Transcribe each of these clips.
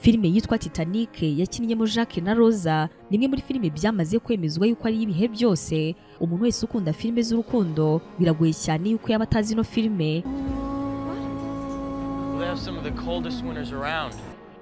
filime yitwa Titanic yakinnyemo Jacques na Rosa ni imwe muri filime byamaze kwemezwa yuko ari ibihe byose umuntu wese ukunda filime z'urukundo biragoye cyane yuko yaba atazi ino filime We have some of the coldest winters around.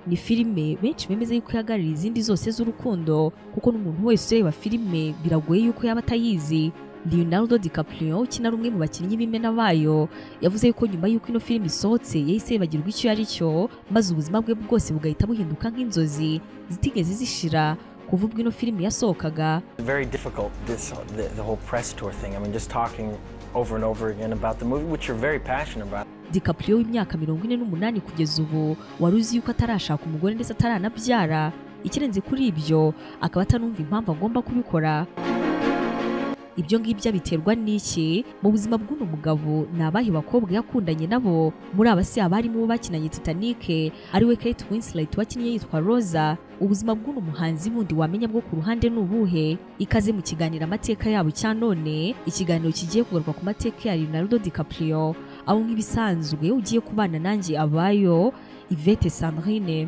ni filime benshi bemeza yuko ihagararira izindi zose z'urukundo kuko n'umuntu wese ureba filime biragoye yuko yaba atayizi Leonardo DiCaprio ukina ari umwe mu bakinnyi b'imena bayo yavuze yuko nyuma y'uko ino filime isohotse yahise yibagirwa icyo yari cyo maze ubuzima bwe bwose bugahita buhinduka nk'inzozi zitigeze zishira kuva ubwo ino filime yasohokaga very difficult this the, the whole press tour thing i mean just talking over and over again about the movie which you're very passionate about DiCaprio w'imyaka mirongo ine n'umunani kugeza ubu wari uzi yuko atarashaka umugore ndetse ataranabyara ikirenze kuri ibyo akaba atanumva impamvu agomba kubikora ibyo ngibyo biterwa n'iki mu buzima bw'uno mugabo ni abahe bakobwa yakundanye nabo muri aba si abarimo uwo bakinanye Titanic ariwe Kate Winslet wakinnye yitwa Rosa ubuzima bw'uno muhanzi bundi wamenya bwo ku ruhande ni ubuhe ikaze mu kiganiro amateka yabo cya none ikiganiro kigiye kugaruka ku mateka ya Leonardo DiCaprio aho nk'ibisanzwe ugiye kubana nanjye abayo Yvette Sandrine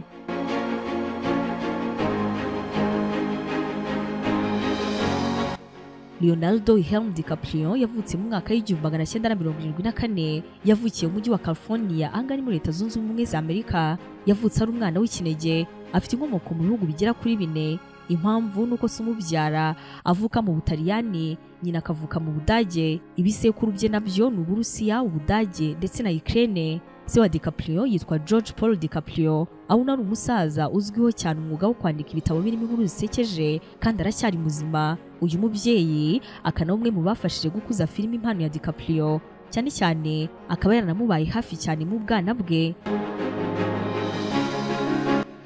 Leonardo Helm DiCaprio yavutse mu mwaka w'igihumbi magana cyenda na mirongo irindwi na kane yavukiye mu mujyi wa California ahanga ni muri leta zunze ubumwe za Amerika yavutse ari umwana w'ikinege afite inkomoko mu bihugu bigera kuri bine impamvu nuko se umubyara avuka mu Butaliyani nyina akavuka mu Budage ibisekuru bye nabyo ni Uburusiya Ubudage ndetse na Ukraine se wa DiCaprio yitwa George Paul DiCaprio aho unari umusaza uzwiho cyane umwuga wo kwandika ibitabo birimo inkuru zisekeje kandi aracyari muzima uyu mubyeyi akana umwe mu bafashije gukuza filime impano ya DiCaprio cyane cyane akaba yaranamubaye hafi cyane mu bwana bwe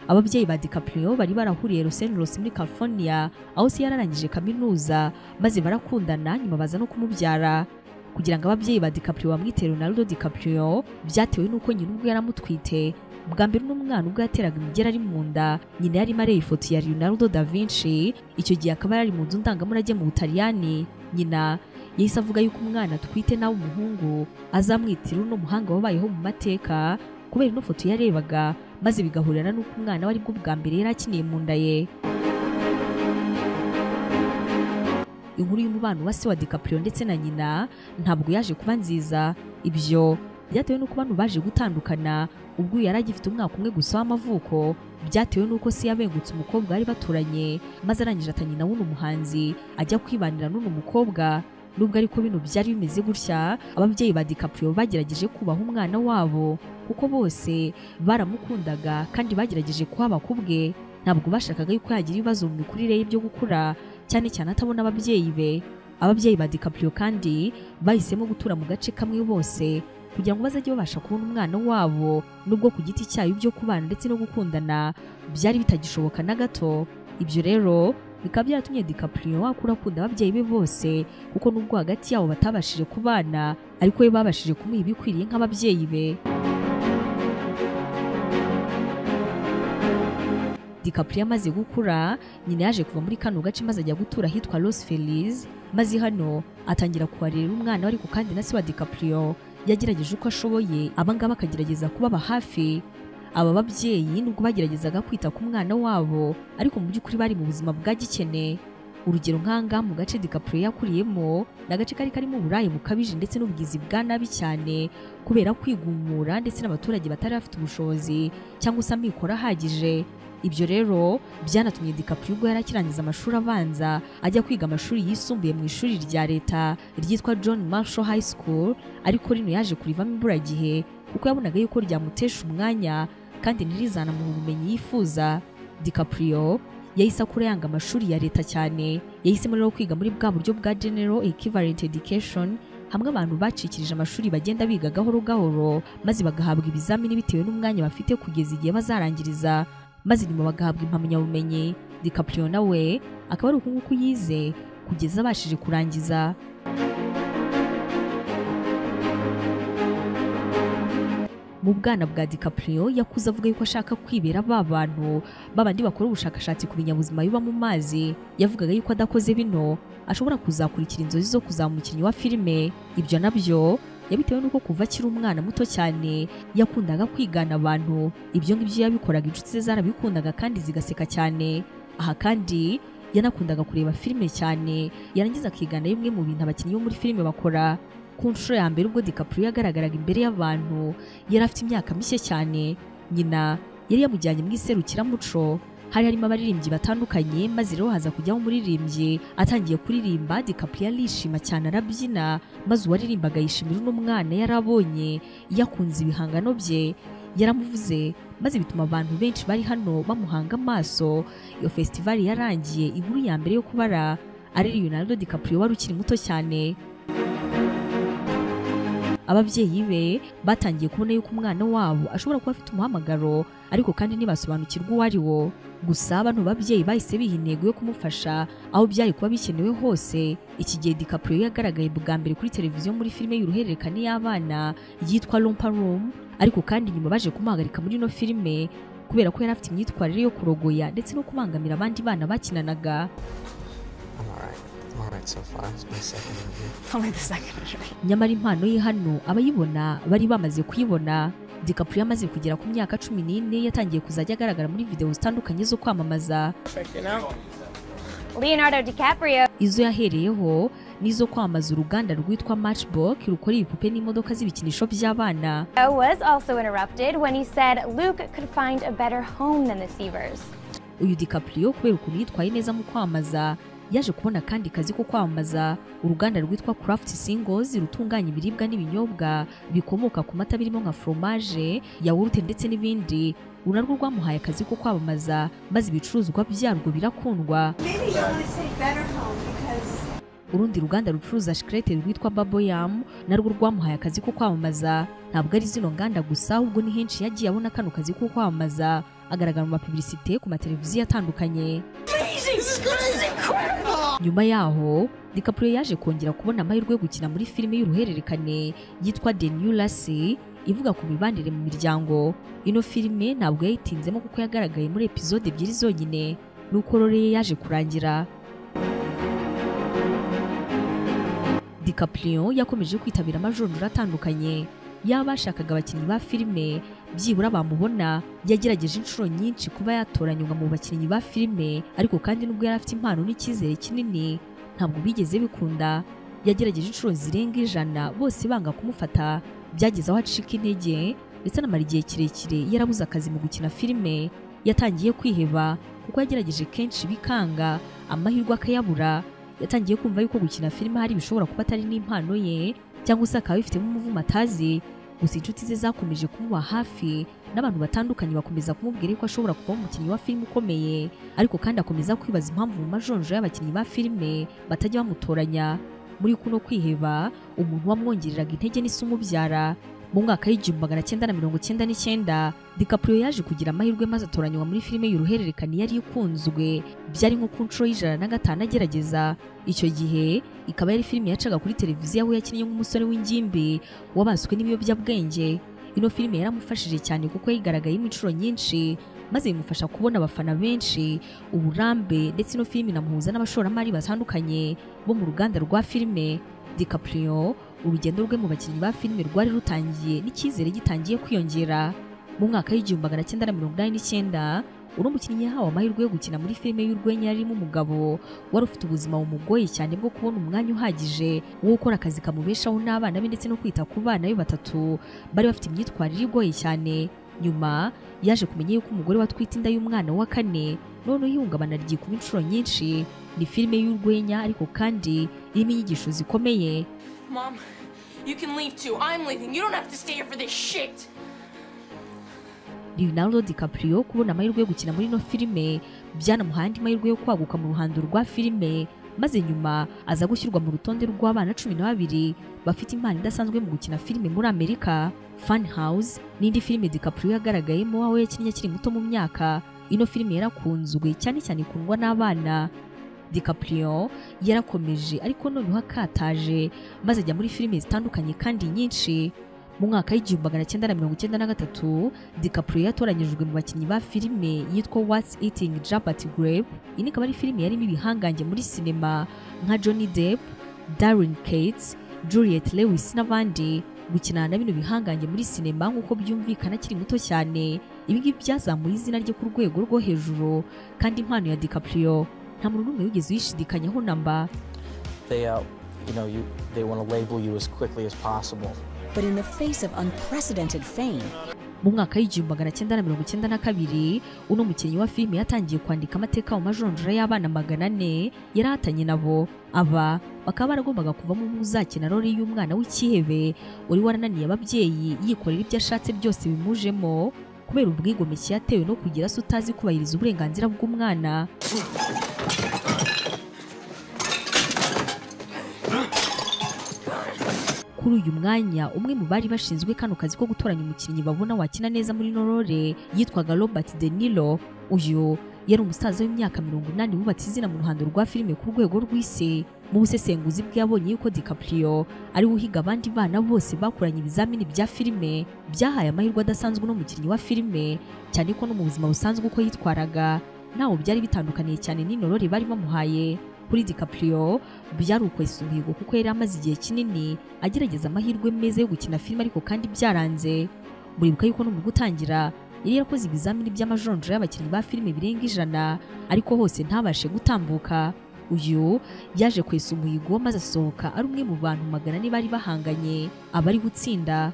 ababyeyi ba DiCaprio bari barahuriye Los Angeles muri California aho se yararangije kaminuza maze barakundana nyuma baza no kumubyara kugira ngo ababyeyi ba DiCaprio bamwite Leonardo DiCaprio byatewe n'uko nyina ubwe yaramutwite bwa mbere uno mwana ubwo yateraga imigera ari mu nda nyina yarimo areba ifoto ya Leonardo da Vinci icyo gihe akaba yari mu nzu ndangamurage mu Butaliyani nyina yahise avuga yuko umwana atwite nawe umuhungu azamwitira uno muhanga wabayeho mu mateka kubera ino foto yarebaga maze bigahurira n'uko umwana we aribwo bwa mbere yari akiniye mu nda ye inkuru y'umubano wa se wa DiCaprio ndetse na nyina ntabwo yaje kuba nziza ibyo byatewe n'uko bano baje gutandukana ubwo uyu yari agifite umwaka umwe gusa w'amavuko byatewe n'uko se yabengutse umukobwa bari baturanye maze arangije ata nyina w'uno muhanzi ajya kwibanira n'uno mukobwa nubwo ariko bino byari bimeze gutya ababyeyi ba DiCaprio bagerageje kubaha umwana wabo kuko bose baramukundaga kandi bagerageje kuhaba ku bwe ntabwo bashakaga yuko yagira ibibazo mu mikurire ye byo gukura cyane cyane atabona ababyeyi be ababyeyi ba DiCaprio kandi bahisemo gutura mu gace kamwe bose kugira ngo bazajye babasha kubona umwana wabo nubwo ku giti cyayo byo kubana ndetse no gukundana byari bitagishoboka na gato ibyo rero bikaba byaratumye DiCaprio akura akunda ababyeyi be bose kuko nubwo hagati yabo batabashije kubana ariko we babashije kumuha ibikwiriye nk'ababyeyi be DiCaprio amaze gukura nyina yaje kuva muri kano gace maze ajya gutura ahitwa Los Feliz maze hano atangira kuharera umwana ariko kandi na se wa DiCaprio yagerageje uko ashoboye abangaba akagerageza kubaba hafi aba babyeyi nubwo bageragezaga kwita ku mwana wabo ariko mu by'ukuri bari mu buzima bwa gikene urugero nk'ahangaha mu gace DiCaprio yakuriyemo ni agace kari karimo uburaya bukabije ndetse n'ubwizi bwa nabi cyane kubera kwigumura ndetse n'abaturage batari bafite ubushobozi cyangwa se amikoro ahagije ibyo rero byanatumye DiCaprio ubwo yari akirangiza amashuri abanza ajya kwiga amashuri yisumbuye mu ishuri rya leta ryitwa John Marshall High School ariko rino yaje kurivamo imburagihe kuko yabonaga yuko ryamutesha umwanya kandi ntirizamuha ubumenyi yifuza DiCaprio yahise akura yanga amashuri ya leta cyane yahisemo rero kwiga muri bwa buryo bwa General Equivalent Education hamwe abantu bacikirije amashuri bagenda biga gahoro gahoro maze bagahabwa ibizamini bitewe n'umwanya bafite kugeza igihe bazarangiriza maze nyuma bagahabwa impamyabumenyi DiCaprio nawe akaba ari uku nguku yize kugeza abashije kurangiza mu bwana bwa DiCaprio yakuze avuga yuko ashaka kwibera ba bantu babandi bakora ubushakashatsi ku binyabuzima biba mu mazi yavugaga yuko adakoze bino ashobora kuzakurikira inzozi zo kuzaba umukinnyi wa filime ibyo nabyo yabitewe n'uko kuva akiri umwana muto cyane yakundaga kwigana abantu ibyo ngibyo yabikoraga inshuti ze zarabikundaga kandi zigaseka cyane aha kandi yanakundaga kureba filime cyane yarangiza akigana bimwe mu bintu abakinnyi bo muri filime bakora ku nshuro ya mbere ubwo DiCaprio yagaragaraga imbere y'abantu yari afite imyaka mike cyane nyina yari yamujyanye mu iserukiramuco hari harimo abaririmbyi batandukanye maze rero haza kujyaho umuririmbyi atangiye kuririmba DiCaprio arishima cyane arabyina maze uwaririmbaga yishimira uno mwana yari abonye yakunze ibihangano bye yaramuvuze maze bituma abantu benshi bari hano bamuhanga amaso iyo festival yarangiye inkuru ya mbere yo kubara ari Leonardo DiCaprio wari ukiri muto cyane ababyeyi be batangiye kubona yuko umwana wabo ashobora kuba afite umuhamagaro ariko kandi ntibasobanukirwa uwo ari wo gusa bano babyeyi bahise biha intego yo kumufasha aho byari kuba bikenewe hose iki gihe DiCaprio yagaragaye bwa mbere kuri televiziyo muri filime y'uruhererekane y'abana yitwa Rompa Room ariko kandi nyuma baje kumuhagarika muri ino filime kubera ko yari afite imyitwarire yo kurogoya ndetse no kubangamira abandi bana bakinanaga I'm alright. I'm alright so far. It's my second interview. Only the second injury. nyamara impano ye hano abayibona bari bamaze kuyibona DiCaprio amaze kugera ku myaka cumi n'ine yatangiye kuzajya agaragara muri videwo zitandukanye zo kwamamaza Leonardo DiCaprio. izo yahereyeho n'izo kwamamaza uruganda rwitwa Matchbox rukora ibipupe n'imodoka z'ibikinisho by'abana Was also interrupted when he said Luke could find a better home than the Seavers. uyu DiCaprio kubera ukuntu yitwaye neza mu kwamamaza yaje kubona kandi kazi ko kwamamaza uruganda rwitwa Craft Singles rutunganya ibiribwa n'ibinyobwa bikomoka ku mata birimo nka fromage yawurute ndetse n'ibindi uru narwo rwamuhaye akazi ko kwamamaza maze ibicuruzwa byarwo birakundwa urundi ruganda rucuruza shikarete rwitwa Babo Yam narwo rwamuhaye akazi ko kwamamaza ntabwo ari zino nganda gusa ahubwo ni henshi yagiye abona kano kazi ko kwamamaza agaragara mu mapubilisite ku mateleviziyo atandukanye nyuma yaho DiCaprio yaje kongera kubona amahirwe yo gukina muri filime y'uruhererekane yitwa The New Lassie ivuga ku mibanire mu miryango ino filime ntabwo yayitinzemo kuko yagaragaye muri epizode ebyiri zonyine nuko rero ye yaje kurangira DiCaprio yakomeje kwitabira amajonjora atandukanye yaba ashakaga abakinnyi ba filime byibura bamubona yagerageje inshuro nyinshi kuba yatoranywa mu bakinnyi ba filime ariko kandi nubwo yari afite impano n'icyizere kinini ntabwo bigeze bikunda yagerageje inshuro zirenga ijana bose banga kumufata byageze aho acika intege ndetse anamara igihe kirekire yarabuze akazi mu gukina filime yatangiye kwiheba kuko yagerageje kenshi bikanga amahirwe akayabura yatangiye kumva yuko gukina filime hari ibishobora kuba atari n'impano ye cyangwa se akaba abifitemo umuvumo atazi gusa inshuti ze zakomeje kumuba hafi n'abantu batandukanye bakomeza kumubwira yuko ashobora kuba umukinnyi wa filime ukomeye ariko kandi akomeza kwibaza impamvu mu majonjo y'abakinnyi ba filime batajya bamutoranya muri kuno kwiheba umuntu wamwongereraga intege n'isi umubyara mu mwaka w'igihumbi magana cyenda na mirongo cyenda n'icyenda DiCaprio yaje kugira amahirwe maze atoranywa muri filime y'uruhererekane yari ikunzwe byari nko ku nshuro y'ijana na gatanu agerageza icyo gihe ikaba yari filime yacaga kuri televiziyo aho yakinnye nk'umusore w'ingimbi wabaswe n'ibiyobyabwenge ino filime yaramufashije cyane kuko yayigaragayemo inshuro nyinshi maze bimufasha kubona abafana benshi uburambe ndetse ino filime inamuhuza n'abashoramari batandukanye bo mu ruganda rwa filime DiCaprio urugendo rwe mu bakinnyi ba filime rwari rutangiye n'icyizere gitangiye kwiyongera mu mwaka w'igihumbi magana cyenda na mirongo inani n'icyenda uno mukinnyi yahawe amahirwe yo gukina muri filime y'urwenya yarimo umugabo wari ufite ubuzima bumugoye cyane bwo kubona umwanya uhagije wo gukora akazi kamubeshaho n'abana be ndetse no kwita ku bana be batatu bari bafite imyitwarire igoye cyane nyuma yaje kumenya yuko umugore watwite inda y'umwana wa kane none ihungabana ryikuba inshuro nyinshi ni filime y'urwenya ariko kandi irimo inyigisho zikomeye Mom, you can leave too. I'm leaving. You don't have to stay here for this shit. Leonardo DiCaprio kubona amahirwe yo gukina muri ino filime byanamuhaye andi mahirwe yo kwaguka mu ruhando rwa filime maze nyuma aza gushyirwa mu rutonde rw'abana cumi na babiri bafite impano idasanzwe mu gukina filime muri Amerika Fun House n'indi filime DiCaprio yagaragayemo aho yakinnye akiri muto mu myaka ino filime yarakunzwe cyane cyane ikundwa n'abana DiCaprio yarakomeje ariko noneho akataje maze ajya muri filime zitandukanye kandi nyinshi mu mwaka w'igihumbi magana cyenda na mirongo icyenda na gatatu DiCaprio yatoranyijwe mu bakinnyi ba filime yitwa What's Eating Jabat Grape iyi ikaba ari filime yarimo ibihangange muri sinema nka Johnny Depp Darren Cates Juliet Lewis n'abandi gukinana na bino bihangange muri sinema nk'uko byumvikana akiri muto cyane ibi ngibi byazamuye izina rye ku rwego rwo hejuru kandi impano ya DiCaprio nta muntu n'umwe wigeze uyishidikanyaho namba They, uh, you know, you they want to label you as quickly as possible. But in the face of unprecedented fame, mu mwaka w'igihumbi magana cyenda na mirongo icyenda na kabiri uno mukinnyi wa filime yatangiye kwandika amateka mu majonjora y'abana magana ane yarahatanye nabo aba bakaba baragombaga kuvamo umwe uzakina roli y'umwana w'ikihebe wari warananiye ababyeyi yikorera ibyo ashatse byose bimujemo kubera ubwigomeke yatewe no kugira se utazi kubahiriza uburenganzira bw'umwana kuri uyu mwanya umwe mu bari bashinzwe kano kazi ko gutoranya umukinnyi babona wakina neza muri norore yitwaga robert de niro uyu yari umusaza w'imyaka mirongo inani wubatse izina mu ruhando rwa filime ku rwego rw'isi mu busesenguzi bwe yabonye yuko DiCaprio ari we uhiga abandi bana bose bakoranye ibizamini bya filime byahaye amahirwe adasanzwe n'umukinnyi wa filime cyane ko no mu buzima busanzwe uko yitwaraga ntawo byari bitandukaniye cyane n'inorore bari bamuhaye kuri DiCaprio byari ukwesa umuhigo kuko yari amaze igihe kinini agerageza amahirwe meza yo gukina filime ariko kandi byaranze muribuka yuko no mu gutangira yari yarakoze ibizamini by'amajonjora y'abakinnyi ba filime birenga ijana ariko hose ntabashe gutambuka uyu yaje kwesa umuhigo maze asohoka ari umwe mu bantu magana ane bari bahanganye abari gutsinda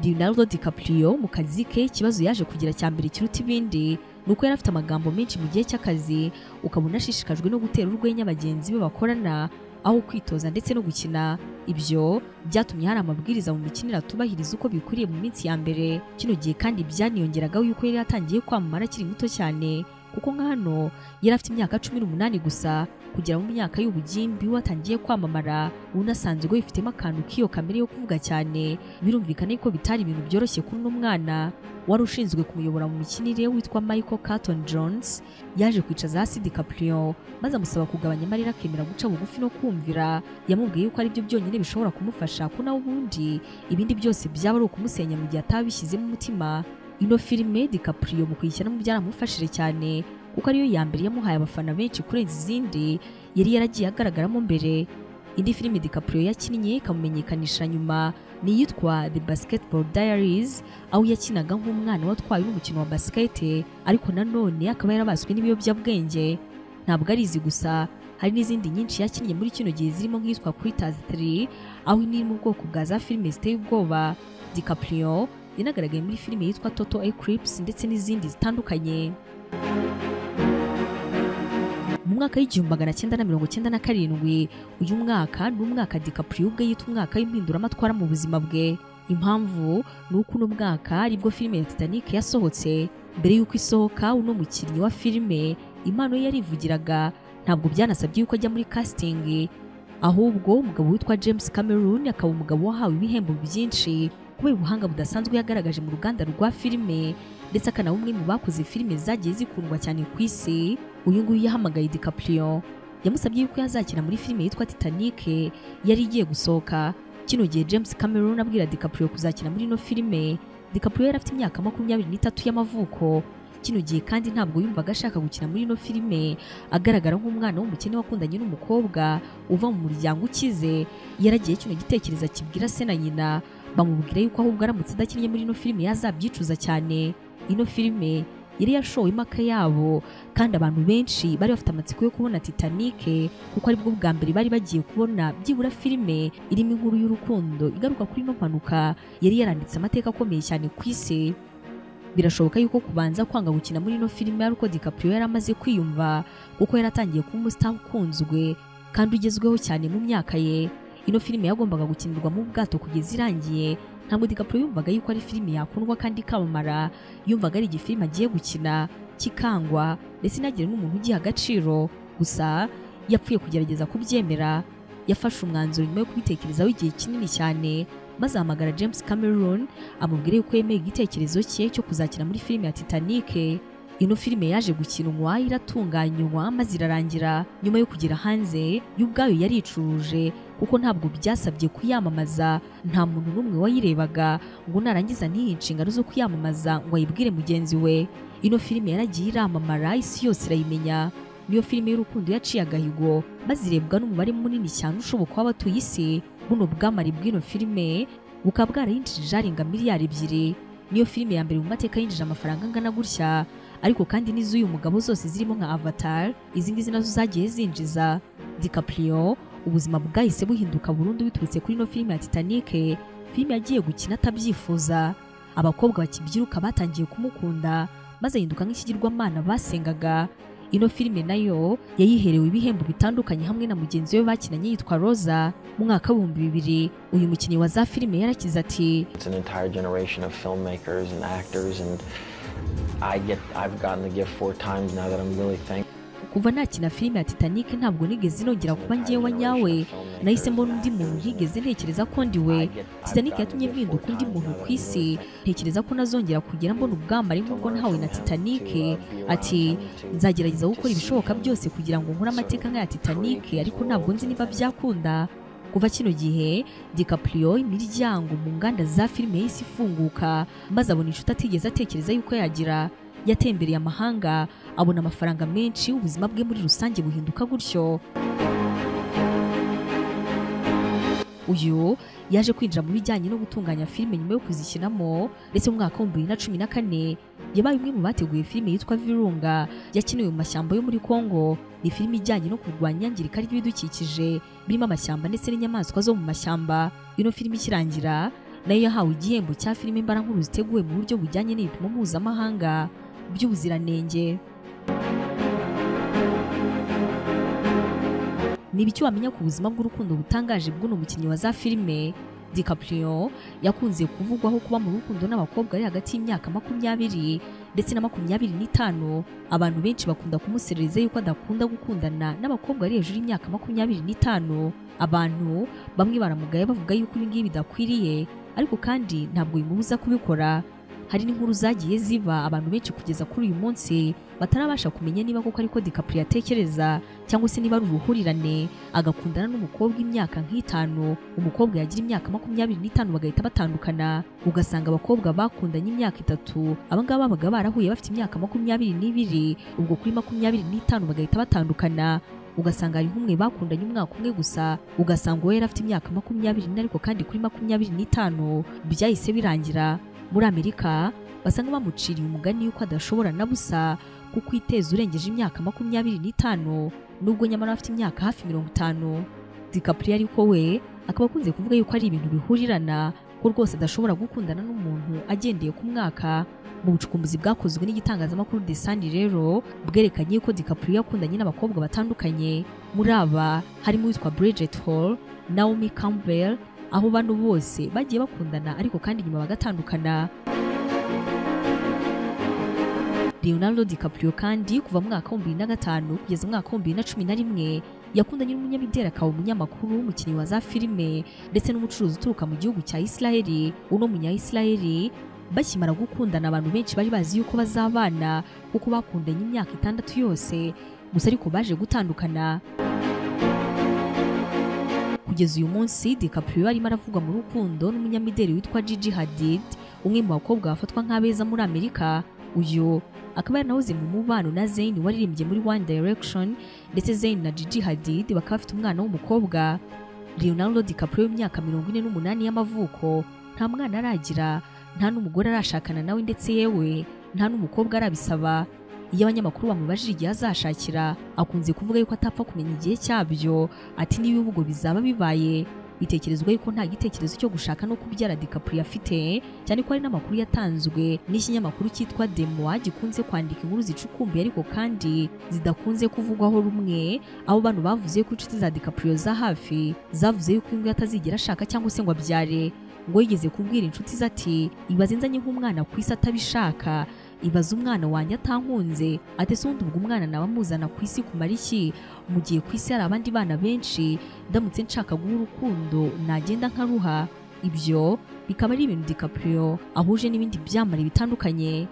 Leonardo DiCaprio mu kazi ke ikibazo yaje kugira cya mbere kiruta ibindi ni uko yari afite amagambo menshi mu gihe cy'akazi ukabona ashishikajwe no gutera urwenya bagenzi be bakorana aho kwitoza ndetse no gukina ibyo byatumye hari amabwiriza mu mikinire atubahiriza uko bikwiriye mu minsi ya mbere kino gihe kandi byaniyongeragaho yuko yari yatangiye kwamamara akiri muto cyane kuko nka hano yari afite imyaka cumi n'umunani gusa kugera mu myaka y'ubugimbi we atangiye kwamamara unasanzwe bifitemo akantu k'iyo kamere yo kuvuga cyane birumvikane ko bitari ibintu byoroshye kuri uno mwana wari ushinzwe kumuyobora mu mikinire witwa Michael Carton Jones yaje kwicaza hasi DiCaprio maze amusaba kugabanya amarira akemera guca bugufi no kumvira yamubwiye yuko ari byo byonyine bishobora kumufasha ko nawe ubundi ibindi byose byaba ari ukumusenya mu gihe atabishyizemo umutima ino filime DiCaprio mu kuyishyiramo byaramufashije cyane kuko ariyo ya mbere yamuhaye abafana benshi kurenza izindi yari yaragiye agaragaramo mbere indi filime DiCaprio yakinnye ikamumenyekanisha nyuma ni iyitwa The Basketball Diaries aho yakinaga nk'umwana watwaye n'umukino wa basket ariko nanone akaba yarabaswe n'ibiyobyabwenge ntabwo ari izi gusa hari n'izindi nyinshi yakinnye muri kino gihe zirimo nk'iyitwa Quitters 3 aho iri mu bwoko bwa za filime ziteye ubwoba DiCaprio yanagaragaye muri filime yitwa Total Eclipse ndetse n'izindi zitandukanye mu mwaka w'igihumbi magana cyenda na mirongo cyenda na karindwi uyu mwaka ni umwaka DiCaprio ubwe yita umwaka w'impinduramatwara mu buzima bwe impamvu ni uko uno mwaka aribwo filime ya Titanic yasohotse mbere y'uko isohoka uno mukinnyi wa filime impano ye yarivugiraga ntabwo byanasabye yuko ajya muri casting ahubwo umugabo witwa James Cameron akaba umugabo wahawe ibihembo byinshi kubera ubuhanga budasanzwe yagaragaje mu ruganda rwa filime ndetse akanaba umwe mu bakoze filime zagiye zikundwa cyane ku isi uyu nguyu yahamagaye DiCaprio yamusabye yuko yazakina muri filime yitwa Titanic yari igiye gusohoka kino gihe James Cameron abwira DiCaprio kuzakina muri ino filime DiCaprio yari afite imyaka makumyabiri n'itatu y'amavuko kino gihe kandi ntabwo yumvaga ashaka gukina muri ino filime agaragara nk'umwana w'umukene wakundanye n'umukobwa uva mu muryango ukize yaragiye kino gitekerezo akibwira se na nyina bamubwira yuko ahubwo aramutse adakinnye muri ino filime yazabyicuza cyane ino filime yari yashowe impaka yabo kandi abantu benshi bari bafite amatsiko yo kubona Titanic kuko aribwo bwa mbere bari bagiye kubona byibura filime irimo inkuru y'urukundo igaruka kuri ino mpanuka yari yaranditse amateka akomeye cyane ku isi birashoboka yuko kubanza kwanga gukina muri ino filime ari uko DiCaprio yari amaze kwiyumva kuko yari atangiye kuba umustar ukunzwe kandi ugezweho cyane mu myaka ye ino filime yagombaga gukinirwa mu bwato kugeza irangiye ntabwo DiCaprio yumvaga yuko ari filime yakundwa kandi ikamamara yumvaga ari igifilime agiye gukina kikangwa ndetse inagire n'umuntu ugiha agaciro gusa yapfuye kugerageza kubyemera yafashe umwanzuro nyuma yo kubitekerezaho igihe kinini cyane maze ahamagara James Cameron amubwira yuko yemeye igitekerezo cye cyo kuzakina muri filime ya Titanic ino filime yaje gukinwa iratunganywa maze irarangira nyuma yo kugera hanze yo ubwayo yaricuruje kuko ntabwo byasabye kuyamamaza nta muntu n'umwe wayirebaga ngo narangiza ntiyihe inshingano zo kuyamamaza ngo ayibwire mugenzi we ino filime yaragiye iramamara isi yose irayimenya niyo filime y'urukundo yaciye agahigo maze irebwa n'umubare munini cyane ushoboka w'abatuye isi buno bwamare bw'ino filime bukaba bwarayinjirije arenga miliyari ebyiri niyo filime ya mbere mu mateka yinjije amafaranga angana gutya ariko kandi n'iz'uyu mugabo zose zirimo nka Avatar izi ngizi nazo zagiye zinjiza DiCaprio ubuzima bwahise buhinduka burundu biturutse kuri ino filime ya Titanic filime yagiye gukina atabyifuza abakobwa bakibyiruka batangiye kumukunda maze ahinduka nk'ikigirwamana basengaga ino filime nayo yayiherewe ibihembo bitandukanye hamwe na mugenzi we bakinanye yitwa Rosa mu mwaka w'ibihumbi bibiri uyu mukinnyi wa za filime yarakize ati It's an entire generation of filmmakers and actors, and I get I've gotten the gift four times now that I'm really thankful. kuva nakina filime ya Titanic ntabwo nigeze nongera kuba ngewe nyawe nahise mbona undi muntu ntigeze ntekereza ko ndi we Titanic yatumye mpinduka undi muntu ku isi ntekereza ko nazongera kugera mbona ubwambare nk'ubwo nahawe na Titanic ati nzagerageza gukora ibishoboka byose kugira ngo nkore amateka nk'aya Titanic ariko ntabwo nzi niba byakunda kuva kino gihe DiCaprio imiryango mu nganda za filime y'isi ifunguka maze abona inshuti atigeze atekereza yuko yagira yatembereye amahanga abona amafaranga menshi ubuzima bwe muri rusange buhinduka gutyo uyu yaje kwinjira mu bijyanye no gutunganya filime nyuma yo kuzikinamo ndetse mu mwaka w'ibihumbi bibiri na cumi na kane yabaye umwe mu bateguye filime yitwa Virunga yakiniwe mu mashyamba yo muri Congo ni filime ijyanye no kurwanya iyangirika ry'ibidukikije birimo amashyamba ndetse n'inyamaswa zo mu mashyamba ino filime ikirangira nayo yahawe igihembo cya filime mbarankuru ziteguwe mu buryo bujyanye n'ibipimo mpuzamahanga by'ubuziranenge niba icyo wamenya ku buzima bw'urukundo butangaje bw'uno mukinnyi wa za filime DiCaprio yakunze kuvugwaho kuba mu rukundo n'abakobwa ari hagati y'imyaka makumyabiri ndetse na makumyabiri n'itanu abantu benshi bakunda kumuserereza yuko adakunda gukundana n'abakobwa ari hejuru y'imyaka makumyabiri n'itanu abantu bamwe baramugaye bavuga yuko ibi ngibi bidakwiriye ariko kandi ntabwo bimubuza kubikora hari n'inkuru zagiye ziba abantu benshi kugeza kuri uyu munsi batarabasha kumenya niba koko ariko DiCaprio atekereza cyangwa se niba ari uruhurirane agakundana n'umukobwa imyaka nk'itanu umukobwa yagira imyaka makumyabiri n'itanu bagahita batandukana ugasanga abakobwa bakundanye imyaka itatu abangaba babaga barahuye bafite imyaka makumyabiri n'ibiri ubwo kuri makumyabiri n'itanu bagahita batandukana ugasanga hari nk'umwe bakundanye umwaka umwe gusa ugasanga uwo yari afite imyaka makumyabiri n'ine ariko kandi kuri makumyabiri n'itanu byahise birangira muri amerika basanga bamuciriye umugani yuko adashobora na busa kuko iteza urengeje imyaka makumyabiri n'itanu nubwo nyamara afite imyaka hafi mirongo itanu dikapuri ariko we akaba akunze kuvuga yuko ari ibintu bihurirana ko rwose adashobora gukundana n'umuntu agendeye ku mwaka mu bucukumbuzi bwakozwe n'igitangazamakuru The Sun rero bwerekanye yuko DiCaprio yakundanye n'abakobwa batandukanye muri aba harimo uwitwa Bridget Hall Naomi Campbell aho bano bose bagiye bakundana ariko kandi nyuma bagatandukana Leonardo DiCaprio kandi kuva mu mwaka wa 2005 kugeza mu mwaka wa 2011 yakundanye n'umunyamideli akaba umunyamakuru umukinnyi wa za filime ndetse n'umucuruzi uturuka mu gihugu cya Israeli uno munya Israeli bakimara gukundana abantu benshi bari bazi yuko bazabana kuko bakundanye imyaka itandatu yose gusa ariko baje gutandukana kugeza uyu munsi DiCaprio arimo aravugwa mu rukundo n'umunyamideli witwa Gigi Hadid umwe mu bakobwa bafatwa nk'abeza muri Amerika uyu akaba yaranahoze mu mubano na Zayn waririmbye muri One Direction ndetse Zayn na Gigi Hadid bakaba bafite umwana w'umukobwa Leonardo DiCaprio w'imyaka mirongo ine n'umunani y'amavuko nta mwana aragira nta n'umugore arashakana nawe ndetse yewe nta n'umukobwa arabisaba iyo abanyamakuru bamubajije igihe azashakira akunze kuvuga yuko atapfa kumenya igihe cyabyo ati niba ubwo bizaba bibaye bitekerezwa yuko nta gitekerezo cyo gushaka no kubyara DiCaprio afite cyane ko hari n'amakuru yatanzwe n'ikinyamakuru cyitwa Demoa gikunze kwandika inkuru zicukumbuye ariko kandi zidakunze kuvugwaho rumwe abo bantu bavuze ko inshuti za DiCaprio za hafi zavuze yuko ingo atazigera ashaka cyangwa se ngo abyare ngo yigeze kubwira inshuti ze ati ibaze nzanye nk'umwana ku isi atabishaka ibaze umwana wanjye atankunze ati ese ubundi ubwo umwana naba amuzana ku isi kumara iki mu gihe ku isi hari abandi bana benshi ndamutse nshaka guha urukundo nagenda nkaruha ibyo bikaba ari ibintu DiCaprio ahuje n'ibindi byamare bitandukanye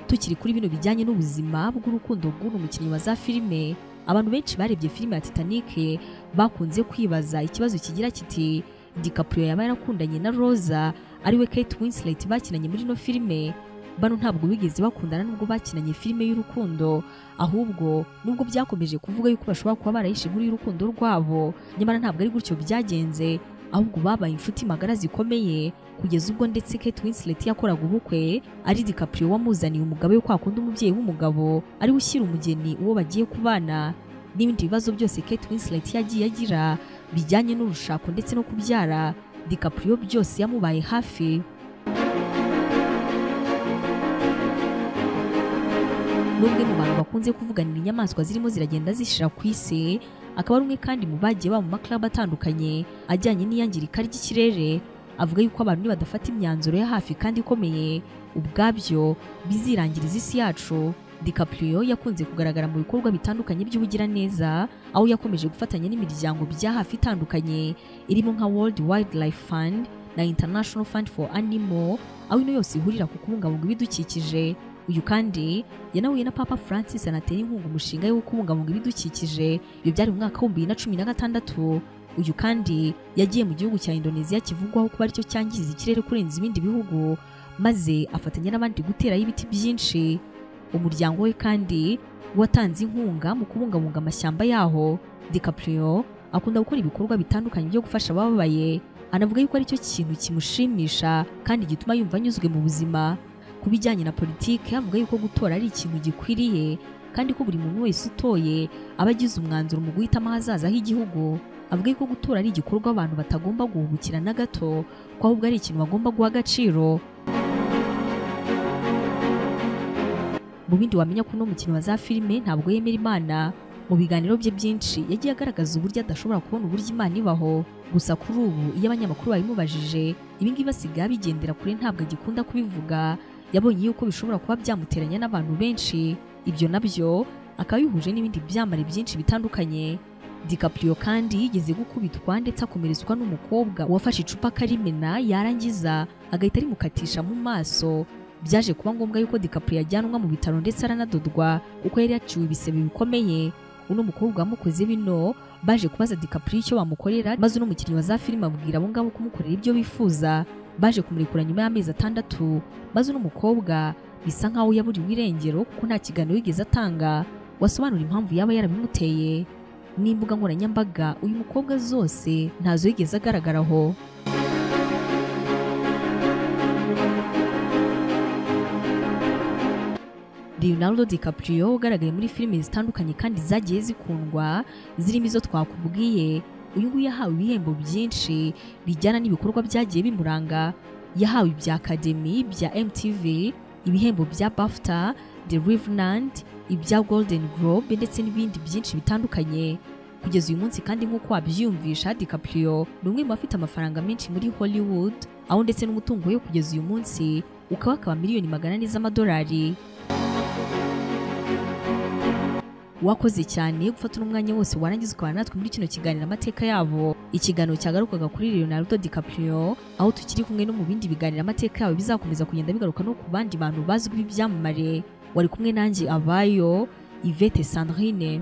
tukiri kuri bino bijyanye n'ubuzima bw'urukundo bw'uno mukinnyi wa za filime abantu benshi barebye filime ya Titanic bakunze kwibaza ikibazo kigira kiti DiCaprio yaba yarakundanye na Rosa ariwe Kate Winslet bakinanye muri ino filime bano ntabwo bigeze bakundana nubwo bakinanye filime y'urukundo ahubwo nubwo byakomeje kuvuga yuko bashobora kuba barahishe inkuru y'urukundo rwabo nyamara ntabwo ari gutyo byagenze ahubwo babaye inshuti magara zikomeye kugeza ubwo ndetse Kate Winslet yakoraga ubukwe ari DiCaprio wamuzaniye umugabo we kwa kundi umubyeyi w'umugabo ari we ushyira umugeni uwo bagiye kubana n'ibindi bibazo byose Kate Winslet yagiye agira bijyanye n'urushako ndetse no kubyara DiCaprio byose yamubaye hafi n'umwe mu bantu bakunze kuvuganira inyamaswa zirimo ziragenda zishira ku isi akaba ari umwe kandi mu bagiye baba mu maklabu atandukanye ajyanye n'iyangirika ry'ikirere avuga yuko abantu nibadafata imyanzuro ya hafi kandi ikomeye ubwabyo bizirangiriza isi yacu DiCaprio yakunze kugaragara mu bikorwa bitandukanye by'ubugiraneza aho yakomeje gufatanya n'imiryango bya hafi itandukanye irimo nka World Wildlife Fund na International Fund for Animal aho ino yose ihurira ku kubungabunga ibidukikije uyu kandi yanahuye na Papa Francis anatera inkunga umushinga wo kubungabunga ibidukikije ibyo byari mu mwaka w'ibihumbi bibiri na cumi na gatandatu uyu kandi yagiye mu gihugu cya Indonesia kivugwaho kuba aricyo cyangiza ikirere kurenza ibindi bihugu maze afatanya n'abandi guterayo ibiti byinshi umuryango we kandi watanze inkunga mu kubungabunga amashyamba yaho DiCaprio akunda gukora ibikorwa bitandukanye byo gufasha abababaye anavuga yuko aricyo kintu kimushimisha kandi gituma yumva anyuzwe mu buzima ku bijyanye na politiki avuga yuko gutora ari ikintu gikwiriye kandi ko buri muntu wese utoye aba agize umwanzuro mu guhitamo ahazaza h'igihugu avuga yuko gutora ari igikorwa abantu batagomba guhubukira na gato ko ahubwo ari ikintu bagomba guha agaciro mu bindi wamenya ko uno mukinnyi wa za filime ntabwo yemera imana mu biganiro bye byinshi yagiye agaragaza uburyo adashobora kubona uburyo imana ibaho gusa kuri ubu iyo abanyamakuru babimubajije ibi ngibi basigaye abigendera kure ntabwo agikunda kubivuga yabonye yuko bishobora kuba byamuteranya n'abantu benshi ibyo nabyo akaba yihuje n'ibindi byamare byinshi bitandukanye DiCaprio kandi yigeze gukubitwa ndetse akomeretswa n'umukobwa wafashe icupa akarimena yarangiza agahita rimukatisha mu maso byaje kuba ngombwa yuko DiCaprio yajyanwa mu bitaro ndetse aranadodwa kuko yari yaciwe ibisebe bikomeye uno mukobwa wamukoze bino baje kubaza DiCaprio icyo bamukorera maze uno mukinnyi wa za filime abwira abo ngabo kumukorera ibyo bifuza baje kumurekura nyuma y'amezi atandatu maze uno mukobwa bisa nkaho yaburiwe irengero kuko nta kiganiro yigeze atanga wasobanura impamvu yaba yarabimuteye n'imbuga nkoranyambaga uyu mukobwa zose ntazo yigeze agaragaraho Leonardo DiCaprio ugaragaye muri filime zitandukanye kandi zagiye zikundwa zirimo izo twakubwiye uyu nguyu yahawe ibihembo byinshi bijyana n'ibikorwa byagiye bimuranga yahawe ibya Academy bya MTV ibihembo bya BAFTA The Revenant ibya Golden Globe ndetse n'ibindi byinshi bitandukanye kugeza uyu munsi kandi nk'uko wabyiyumvisha DiCaprio ni umwe mu bafite amafaranga menshi muri Hollywood aho ndetse n'umutungo we kugeza uyu munsi ukaba akaba miliyoni magana ane z'amadolari wakoze cyane gufata umwanya wose warangiza ukabana natwe muri kino kiganiro amateka yabo ikiganiro cyagarukaga kuri Leonardo DiCaprio aho tukiri kumwe no mu bindi biganiro amateka yabo bizakomeza kugenda bigaruka no ku bandi bantu bazwi b'ibyamamare wari kumwe nanjye abayo Yvette Sandrine